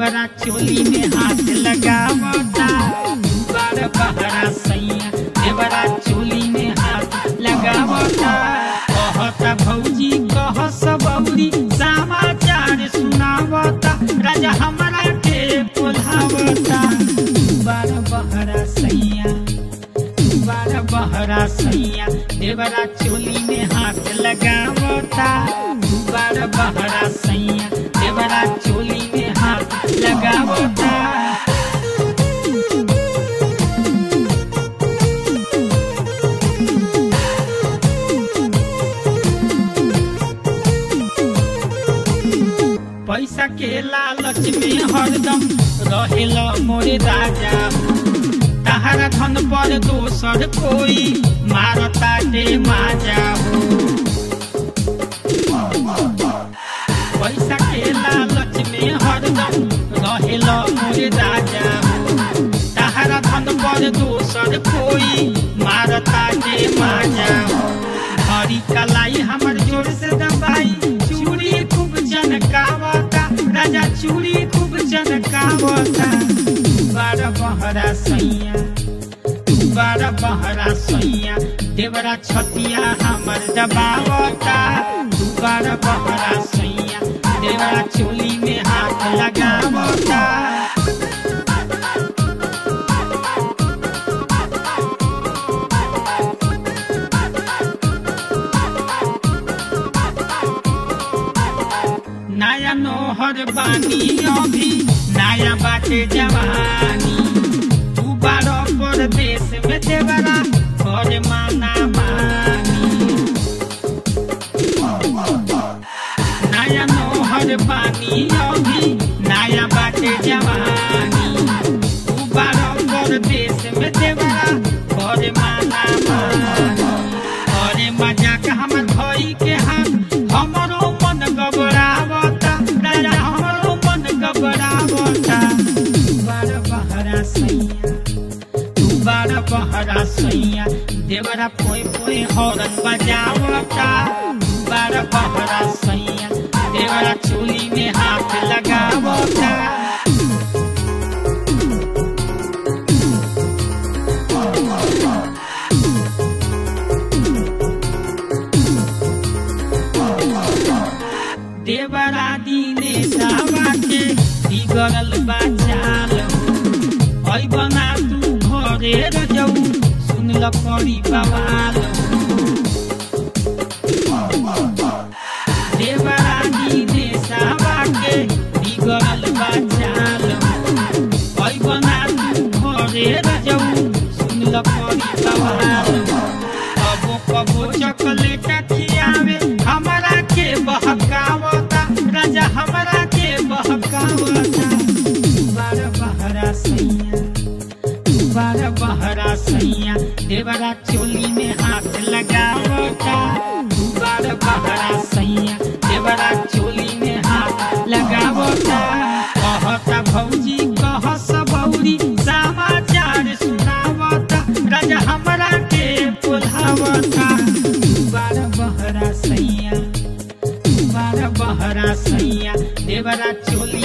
देवरा चोली में हाथ लगावता बार बहरा सैया देवरा चोली में हाथ लगावता कहता भौजी कह सबौरी समाचार सुनावता राजा हमरा के बोलावता बार बहरा सैया बार बहरा सैया देवरा चोली में हाथ लगावता बार बहरा सैया देवरा चोली में हाथ लगावता पैसा के लालच में हरदम रहेला मोरे राजा तहरा धन पर दोसर कोई मारता दे माजा हो पैसा के लालच में हरदम रहेला मोरे राजा हो तहरा धन पर दोसर कोई मारता दे माजा हो हरी कलाई हमर जोर से दबाई चूड़ी खूब जनकावता राजा चूड़ी खूब जनकावता बारह बहरा सैया बारह बहरा सैया देवरा छतिया हमर दबावता बारह बहरा सैया देवरा चोली में हाथ लगावता नया नोहर बानी अभी नया बाटे जवानी तू बारो परदेश में देवरा घर माना मानी नया नोहर बानी अभी नया बाटे जवानी तू बारो परदेश में देवरा घर माना मानी अरे मजाक हमर भई के हाथ हमरो मन गबरावता राजा हमरो मन गबरावता बार बहरा सैया तू बार बहरा सैया देवरा पोए पोए हॉर्न बजावता तू बार बहरा सैया देवरा चोली में हाथ लगावता देवरा दीने सावा के बिगड़ल बाचाल ऐ बना तू घरे रजऊ सुनल पड़ी बवाल देवरा दीने सावा के बिगड़ल बाचाल ऐ बना तू घरे रजऊ सुनल पड़ी बवाल कबो कबो चॉकलेट खियावे हमरा के बहकावता राजा हमरा के बहकावता बार बहरा सैया बार बहरा सैया देवरा चोली में हाथ लगावता बार बहरा सैया देवरा चोली में हाथ लगावता कहता भौजी कह सबौरी समाचार सुनावता राजा हमरा के बोलावता बार बहरा सैया बार बहरा सैया देवरा चोली